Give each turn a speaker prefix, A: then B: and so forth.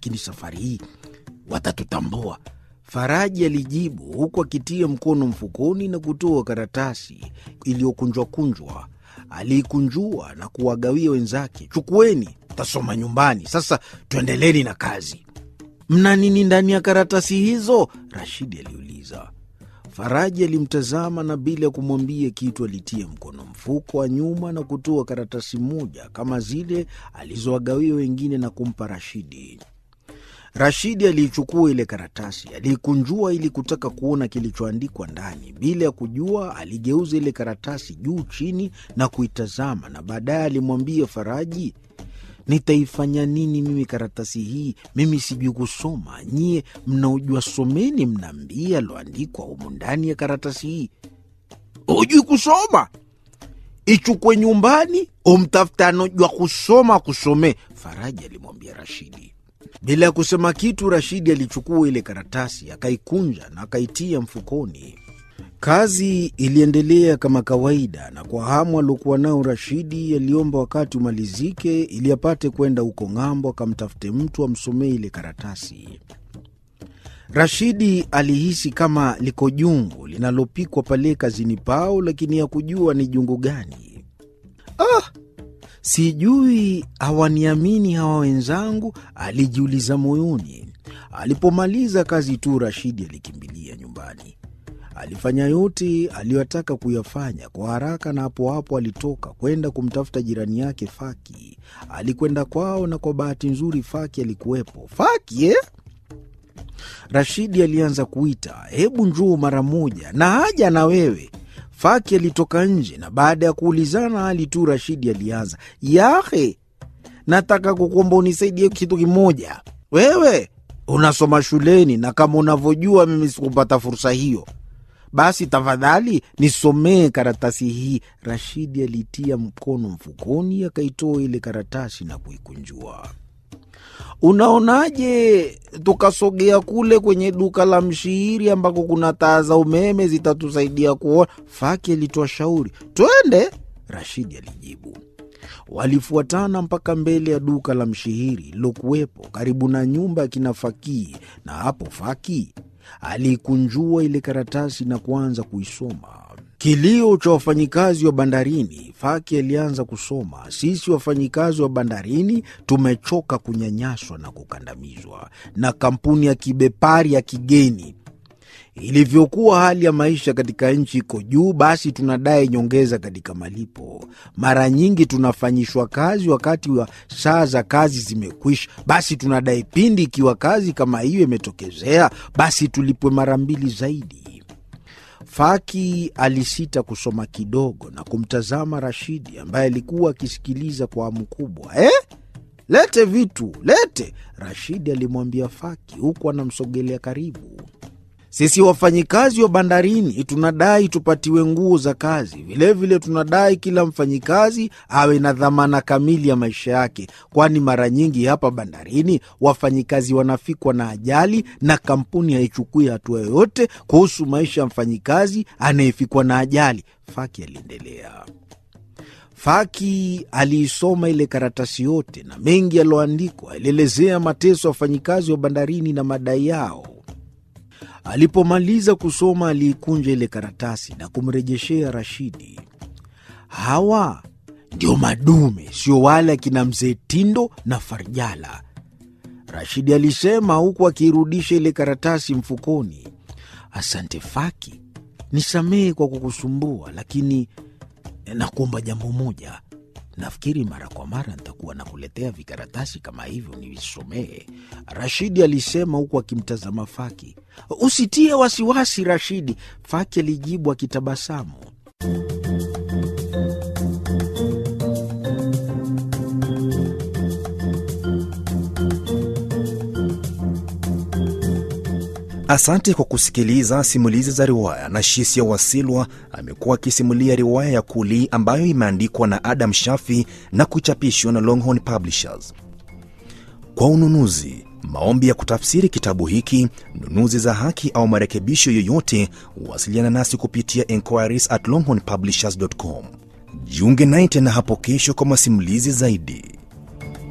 A: lakini safari hii watatutambua. Faraji alijibu huku akitia mkono mfukoni na kutoa karatasi iliyokunjwakunjwa. Aliikunjua na kuwagawia wenzake, chukueni, tasoma nyumbani. Sasa tuendeleni na kazi. Mna nini ndani ya karatasi hizo? Rashidi aliuliza. Faraji alimtazama na bila ya kumwambia kitu alitia mkono mfuko wa nyuma na kutoa karatasi moja kama zile alizowagawia wengine na kumpa Rashidi. Rashidi aliichukua ile karatasi, aliikunjua ili kutaka kuona kilichoandikwa ndani. Bila ya kujua, aligeuza ile karatasi juu chini na kuitazama, na baadaye alimwambia Faraji, nitaifanya nini mimi karatasi hii? Mimi sijui kusoma. Nyie mnaojua someni, mnaambie aloandikwa humu ndani ya karatasi hii. Hujui kusoma? Ichukwe nyumbani, umtafute anojua kusoma kusomee, Faraji alimwambia Rashidi. Bila ya kusema kitu, Rashidi alichukua ile karatasi akaikunja na akaitia mfukoni. Kazi iliendelea kama kawaida, na kwa hamu aliokuwa nao Rashidi aliomba wakati umalizike ili apate kwenda huko ng'ambo akamtafute mtu amsomee ile karatasi. Rashidi alihisi kama liko jungu linalopikwa pale kazini pao, lakini hakujua ni jungu gani. Ah, sijui hawaniamini hawa wenzangu, alijiuliza moyoni. Alipomaliza kazi tu, Rashidi alikimbilia nyumbani. Alifanya yote aliyotaka kuyafanya kwa haraka, na hapo hapo alitoka kwenda kumtafuta jirani yake Faki. Alikwenda kwao, na kwa bahati nzuri Faki alikuwepo. Faki eh? Rashidi alianza kuita, hebu njoo mara moja, na haja na wewe. Faki alitoka nje, na baada ya kuulizana hali tu, Rashidi alianza, yahe, nataka kukuomba unisaidie kitu kimoja. Wewe unasoma shuleni, na kama unavyojua mimi sikupata fursa hiyo basi tafadhali nisomee karatasi hii. Rashidi alitia mkono mfukoni, akaitoa ile karatasi na kuikunjua. Unaonaje tukasogea kule kwenye duka la mshihiri ambako kuna taa za umeme zitatusaidia kuona? Faki alitoa shauri. Twende, Rashidi alijibu. Walifuatana mpaka mbele ya duka la mshihiri lilokuwepo karibu na nyumba ya kina Fakii, na hapo Faki aliikunjua ile karatasi na kuanza kuisoma. Kilio cha wafanyikazi wa bandarini. Faki alianza kusoma: sisi wafanyikazi wa bandarini tumechoka kunyanyaswa na kukandamizwa na kampuni ya kibepari ya kigeni. Ilivyokuwa hali ya maisha katika nchi iko juu, basi tunadai nyongeza katika malipo. Mara nyingi tunafanyishwa kazi wakati wa saa za kazi zimekwisha, basi tunadai pindi ikiwa kazi kama hiyo imetokezea, basi tulipwe mara mbili zaidi. Faki alisita kusoma kidogo na kumtazama Rashidi ambaye alikuwa akisikiliza kwa hamu kubwa. Eh, lete vitu, lete, Rashidi alimwambia Faki huku anamsogelea karibu. Sisi wafanyikazi wa bandarini tunadai tupatiwe nguo za kazi. Vilevile vile tunadai kila mfanyikazi awe na dhamana kamili ya maisha yake, kwani mara nyingi hapa bandarini wafanyikazi wanafikwa na ajali na kampuni haichukui hatua yoyote kuhusu maisha ya mfanyikazi anayefikwa na ajali. Faki aliendelea. Faki aliisoma ile karatasi yote na mengi yaliyoandikwa alielezea mateso ya wafanyikazi wa bandarini na madai yao. Alipomaliza kusoma aliikunja ile karatasi na kumrejeshea Rashidi. Hawa ndio madume, sio wale akina mzee Tindo na Farjala, Rashidi alisema huku akiirudisha ile karatasi mfukoni. Asante Faki, nisamehe kwa kukusumbua, lakini nakuomba jambo moja. Nafikiri mara kwa mara nitakuwa nakuletea vikaratasi kama hivyo nivisomee, Rashidi alisema huku akimtazama Faki. Usitie wasiwasi Rashidi, Faki alijibu akitabasamu.
B: Asante kwa kusikiliza simulizi za riwaya. na Shisia Wasilwa amekuwa akisimulia riwaya ya Kuli ambayo imeandikwa na Adam Shafi na kuchapishwa na Longhorn Publishers. Kwa ununuzi, maombi ya kutafsiri kitabu hiki, nunuzi za haki au marekebisho yoyote, wasiliana nasi kupitia enquiries at longhornpublishers.com. Jiunge naye tena hapo kesho kwa masimulizi zaidi.